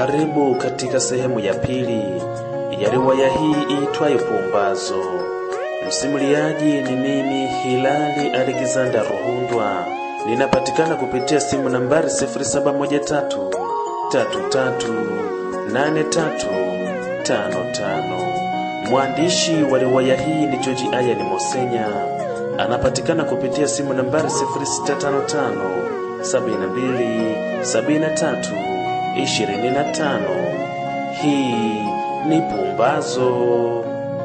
Karibu katika sehemu ya pili ya riwaya hii iitwayo Pumbazo. Msimuliaji ni mimi Hilali Alexander Ruhundwa. Ninapatikana kupitia simu nambari 0713 338355. Mwandishi wa riwaya hii ni George Ayani Mosenya. Anapatikana kupitia simu nambari 0655 72 73 25. Hii ni Pumbazo.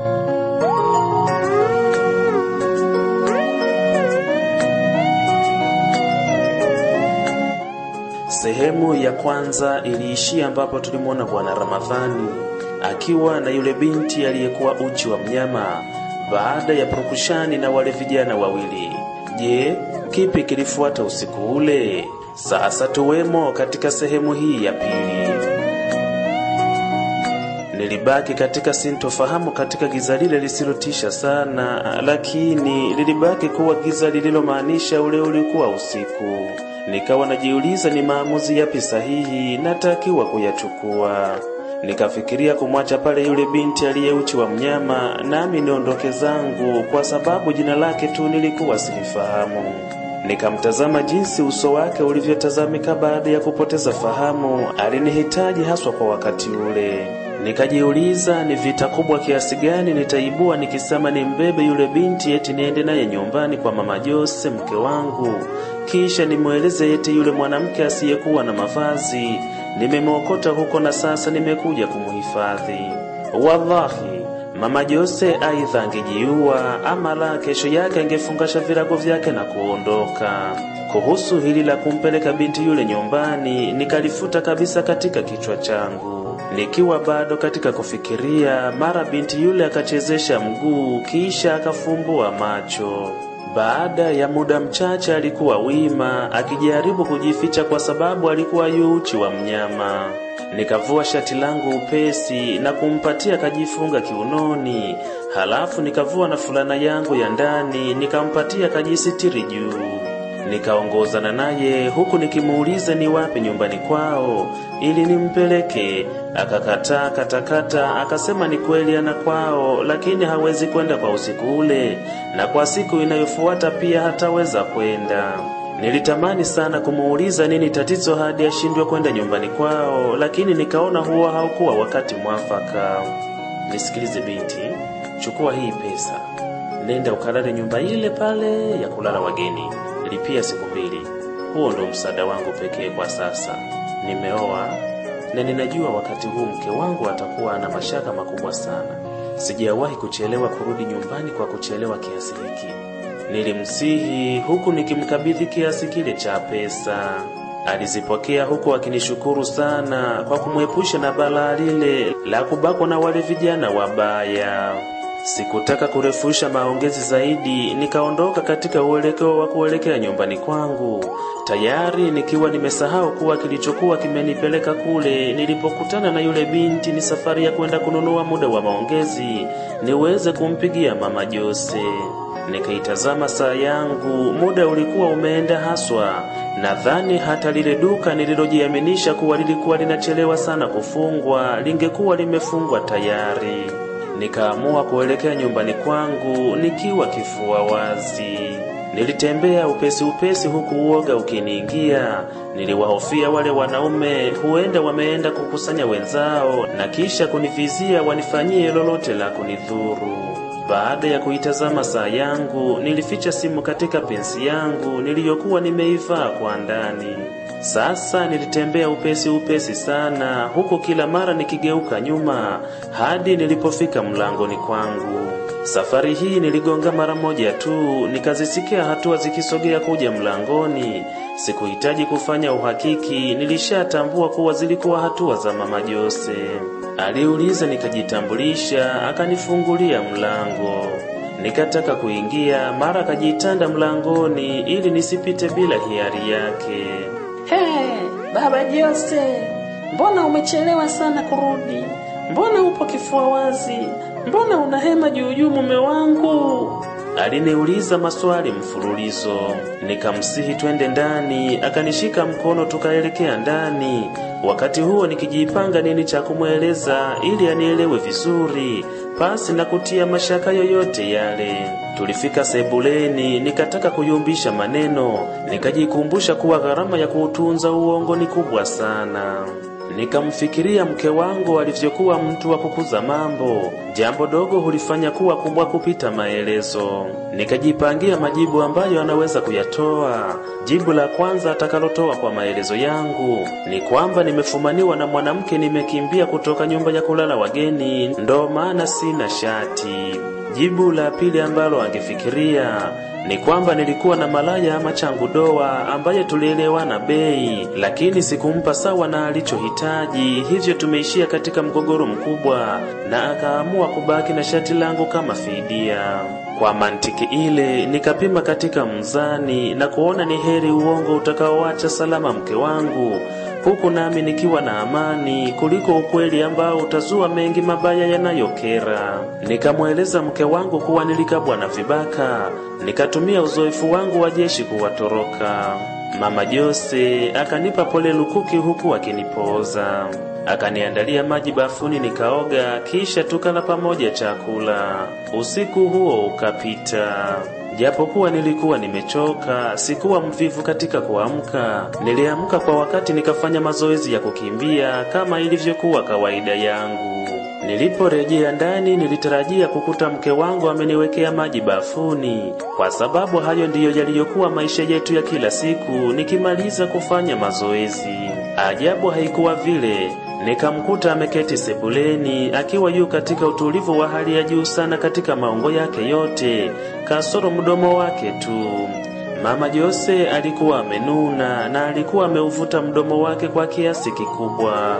Sehemu ya kwanza iliishia ambapo tulimwona Bwana Ramadhani akiwa na yule binti aliyekuwa uchi wa mnyama baada ya purukushani na wale vijana wawili. Je, kipi kilifuata usiku ule? Sasa tuwemo katika sehemu hii ya pili. Nilibaki katika sintofahamu katika giza lile lisilotisha sana, lakini lilibaki kuwa giza lililomaanisha ule ulikuwa usiku. Nikawa najiuliza ni maamuzi yapi sahihi natakiwa kuyachukua. Nikafikiria kumwacha pale yule binti aliyeuchi wa mnyama, nami niondoke zangu, kwa sababu jina lake tu nilikuwa silifahamu. Nikamtazama jinsi uso wake ulivyotazamika baada ya kupoteza fahamu. Alinihitaji haswa kwa wakati ule. Nikajiuliza ni vita kubwa kiasi gani nitaibua nikisema ni mbebe yule binti eti niende naye nyumbani kwa mama Jose mke wangu, kisha nimweleze eti yule mwanamke asiyekuwa na mavazi nimemwokota huko na sasa nimekuja kumuhifadhi. Wallahi, mama Jose aidha angejiua ama la, kesho yake angefungasha virago vyake na kuondoka. Kuhusu hili la kumpeleka binti yule nyumbani, nikalifuta kabisa katika kichwa changu. Nikiwa bado katika kufikiria, mara binti yule akachezesha mguu kisha akafumbua macho. Baada ya muda mchache alikuwa wima akijaribu kujificha kwa sababu alikuwa yuuchi wa mnyama. Nikavua shati langu upesi na kumpatia kajifunga kiunoni, halafu nikavua na fulana yangu ya ndani nikampatia kajisitiri juu. Nikaongozana naye huku nikimuuliza ni wapi nyumbani kwao ili nimpeleke. Akakataa katakata, akasema ni kweli ana kwao, lakini hawezi kwenda kwa usiku ule, na kwa siku inayofuata pia hataweza kwenda. Nilitamani sana kumuuliza nini tatizo hadi ashindwe kwenda nyumbani kwao, lakini nikaona huo haukuwa wakati mwafaka. Nisikilize binti, chukua hii pesa, nenda ukalale nyumba ile pale ya kulala wageni lipia siku mbili. Huo ndo msaada wangu pekee kwa sasa. Nimeoa na ninajua wakati huu mke wangu atakuwa ana mashaka makubwa sana. Sijawahi kuchelewa kurudi nyumbani kwa kuchelewa kiasi hiki. Nilimsihi huku nikimkabidhi kiasi kile cha pesa. Alizipokea huku akinishukuru sana kwa kumwepusha na balaa lile la kubakwa na wale vijana wabaya. Sikutaka kurefusha maongezi zaidi, nikaondoka katika uelekeo wa kuelekea nyumbani kwangu, tayari nikiwa nimesahau kuwa kilichokuwa kimenipeleka kule nilipokutana na yule binti ni safari ya kwenda kununua muda wa maongezi niweze kumpigia mama Jose. Nikaitazama saa yangu, muda ulikuwa umeenda haswa. Nadhani hata lile duka nililojiaminisha kuwa lilikuwa linachelewa sana kufungwa lingekuwa limefungwa tayari. Nikaamua kuelekea nyumbani kwangu nikiwa kifua wazi. Nilitembea upesi upesi huku uoga ukiniingia. Niliwahofia wale wanaume huenda wameenda kukusanya wenzao na kisha kunivizia wanifanyie lolote la kunidhuru. Baada ya kuitazama saa yangu, nilificha simu katika pensi yangu niliyokuwa nimeivaa kwa ndani. Sasa nilitembea upesi upesi sana, huku kila mara nikigeuka nyuma hadi nilipofika mlangoni kwangu. Safari hii niligonga mara moja tu, nikazisikia hatua zikisogea kuja mlangoni. Sikuhitaji kufanya uhakiki, nilishatambua kuwa zilikuwa hatua za mama Jose. Aliuliza, nikajitambulisha, akanifungulia mlango. Nikataka kuingia, mara akajitanda mlangoni ili nisipite bila hiari yake. Hey, baba Jose, mbona umechelewa sana kurudi? Mbona upo kifua wazi? Mbona una hema juu juu, mume wangu? aliniuliza maswali mfululizo. Nikamsihi twende ndani, akanishika mkono tukaelekea ndani. Wakati huo nikijipanga nini cha kumweleza ili anielewe vizuri, pasi na kutia mashaka yoyote yale. Tulifika sebuleni, nikataka kuyumbisha maneno, nikajikumbusha kuwa gharama ya kuutunza uongo ni kubwa sana. Nikamfikiria mke wangu alivyokuwa mtu wa kukuza mambo, jambo dogo hulifanya kuwa kubwa kupita maelezo. Nikajipangia majibu ambayo anaweza kuyatoa. Jibu la kwanza atakalotoa kwa maelezo yangu ni kwamba nimefumaniwa na mwanamke, nimekimbia kutoka nyumba ya kulala wageni, ndo maana sina shati. Jibu la pili ambalo angefikiria ni kwamba nilikuwa na malaya ama changu doa ambaye tulielewana bei, lakini sikumpa sawa na alichohitaji, hivyo tumeishia katika mgogoro mkubwa, na akaamua kubaki na shati langu kama fidia. Kwa mantiki ile nikapima katika mzani na kuona ni heri uongo utakaoacha salama mke wangu huku nami nikiwa na amani kuliko ukweli ambao utazua mengi mabaya yanayokera. Nikamweleza mke wangu kuwa nilikabwa na vibaka, nikatumia uzoefu wangu wa jeshi kuwatoroka. Mama Jose akanipa pole lukuki huku akinipoza, akaniandalia maji bafuni nikaoga, kisha tukala pamoja chakula. Usiku huo ukapita. Japokuwa nilikuwa nimechoka, sikuwa mvivu katika kuamka. Niliamka kwa wakati nikafanya mazoezi ya kukimbia kama ilivyokuwa kawaida yangu. Niliporejea ndani nilitarajia kukuta mke wangu ameniwekea maji bafuni, kwa sababu hayo ndiyo yaliyokuwa maisha yetu ya kila siku nikimaliza kufanya mazoezi. Ajabu haikuwa vile. Nikamkuta ameketi sebuleni akiwa yu katika utulivu wa hali ya juu sana katika maungo yake yote, kasoro mdomo wake tu. Mama Jose alikuwa amenuna na alikuwa ameuvuta mdomo wake kwa kiasi kikubwa.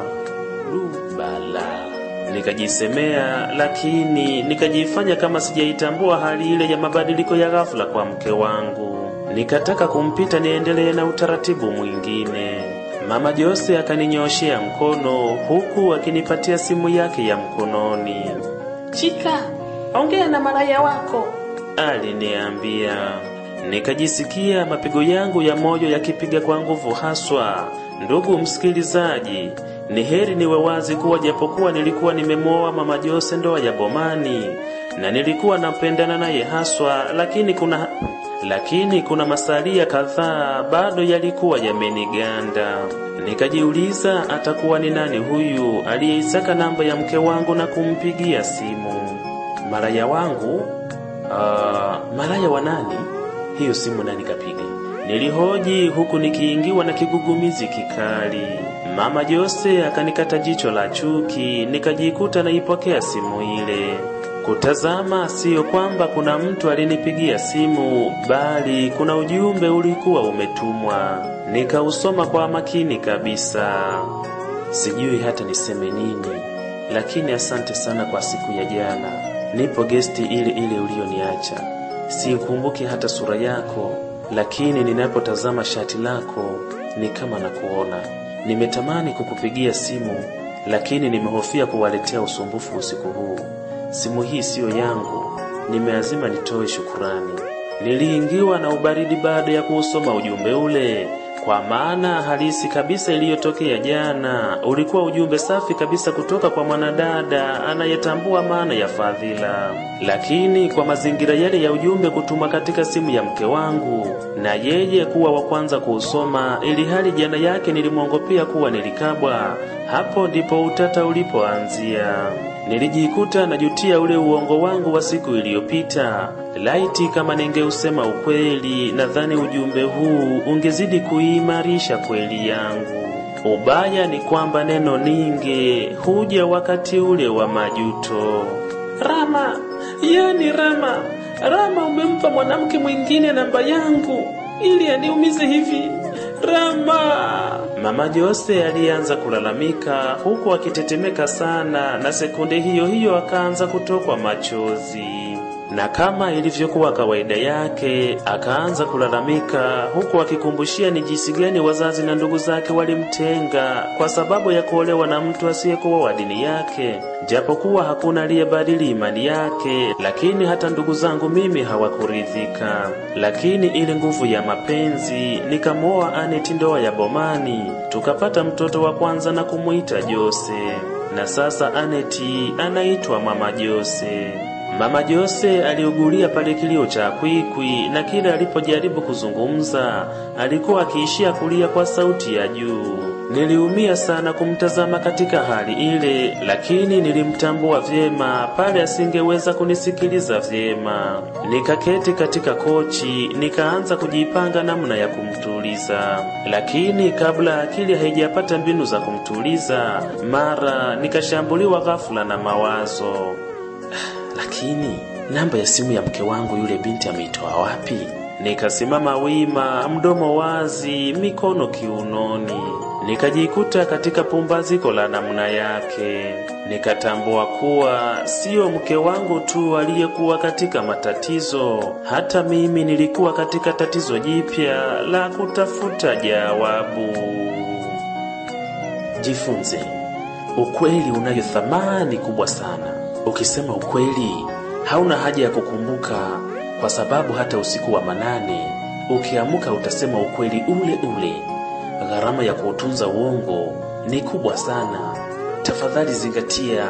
Lubala, nikajisemea, lakini nikajifanya kama sijaitambua hali ile ya mabadiliko ya ghafla kwa mke wangu. Nikataka kumpita niendelee na utaratibu mwingine. Mama Jose akaninyoshea mkono huku akinipatia simu yake ya mkononi. Chika, ongea na malaya wako. Aliniambia. Nikajisikia mapigo yangu ya moyo yakipiga kwa nguvu haswa. Ndugu msikilizaji, ni heri niwe wazi kuwa japokuwa nilikuwa nimemwoa Mama Jose ndoa ya bomani na nilikuwa napendana naye haswa, lakini kuna lakini kuna masalia kadhaa bado yalikuwa yameniganda. Nikajiuliza atakuwa ni nani huyu aliyeisaka namba ya mke wangu na kumpigia simu. Malaya wangu? Uh, malaya wa nani? Hiyo simu nani kapiga? Nilihoji huku nikiingiwa na kigugumizi kikali. Mama Jose akanikata jicho la chuki, nikajikuta naipokea simu ile. Kutazama siyo kwamba kuna mtu alinipigia simu, bali kuna ujumbe ulikuwa umetumwa. Nikausoma kwa makini kabisa. Sijui hata niseme nini, lakini asante sana kwa siku ya jana. Nipo gesti ile ile ulioniacha. Sikumbuki hata sura yako, lakini ninapotazama shati lako ni kama nakuona. Nimetamani kukupigia simu, lakini nimehofia kuwaletea usumbufu usiku huu. Simu hii siyo yangu, nimeazima nitoe shukurani. Niliingiwa na ubaridi baada ya kuusoma ujumbe ule, kwa maana halisi kabisa iliyotokea jana ulikuwa ujumbe safi kabisa kutoka kwa mwanadada anayetambua maana ya fadhila. Lakini kwa mazingira yale ya ujumbe kutumwa katika simu ya mke wangu na yeye kuwa wa kwanza kuusoma, ili hali jana yake nilimwongopea kuwa nilikabwa, hapo ndipo utata ulipoanzia. Nilijikuta najutia ule uongo wangu wa siku iliyopita. Laiti kama ningeusema ukweli, nadhani ujumbe huu ungezidi kuimarisha kweli yangu. Ubaya ni kwamba neno ninge huja wakati ule wa majuto. Rama, yani Rama, Rama umempa mwanamke mwingine namba yangu ili aniumize hivi. Rama. Mama Jose alianza kulalamika huku akitetemeka sana, na sekunde hiyo hiyo akaanza kutokwa machozi. na kama ilivyokuwa kawaida yake akaanza kulalamika, huku akikumbushia ni jinsi gani wazazi na ndugu zake walimtenga kwa sababu ya kuolewa na mtu asiyekuwa wa dini yake. Japokuwa hakuna aliyebadili imani yake, lakini hata ndugu zangu mimi hawakuridhika. Lakini ile nguvu ya mapenzi, nikamwoa Aneti ndoa ya Bomani, tukapata mtoto wa kwanza na kumuita Jose, na sasa Aneti anaitwa Mama Jose. Mama Jose aliugulia pale kilio cha kwikwi, na kila alipojaribu kuzungumza alikuwa akiishia kulia kwa sauti ya juu. Niliumia sana kumtazama katika hali ile, lakini nilimtambua vyema pale asingeweza kunisikiliza vyema. Nikaketi katika kochi, nikaanza kujipanga namna ya kumtuliza, lakini kabla akili haijapata mbinu za kumtuliza, mara nikashambuliwa ghafula na mawazo. Lakini namba ya simu ya mke wangu yule binti ameitoa wapi? Nikasimama wima, mdomo wazi, mikono kiunoni. Nikajikuta katika pumbaziko la namna yake. Nikatambua kuwa sio mke wangu tu aliyekuwa katika matatizo, hata mimi nilikuwa katika tatizo jipya la kutafuta jawabu. Jifunze, ukweli unayo thamani kubwa sana. Ukisema ukweli, hauna haja ya kukumbuka, kwa sababu hata usiku wa manane ukiamka utasema ukweli ule ule. Gharama ya kuutunza uongo ni kubwa sana. Tafadhali zingatia.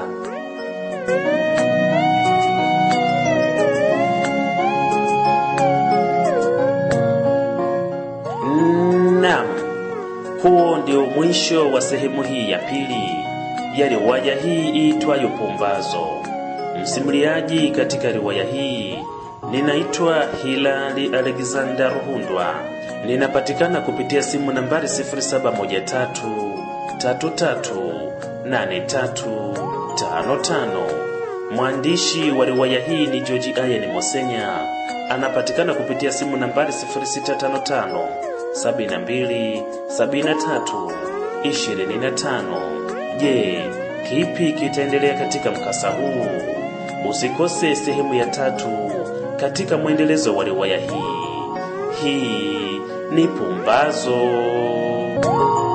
Naam, huo ndio mwisho wa sehemu hii ya pili ya riwaya hii iitwayo Pumbazo. Msimuliaji katika riwaya hii ninaitwa Hilali Alexander Ruhundwa. Ninapatikana kupitia simu nambari 0713338355. Mwandishi wa riwaya hii ni George Ayen Mosenya. Anapatikana kupitia simu nambari 0655 72 73 25. Je, kipi kitaendelea katika mkasa huu? Usikose sehemu ya tatu katika mwendelezo wa riwaya hii. Hii ni Pumbazo.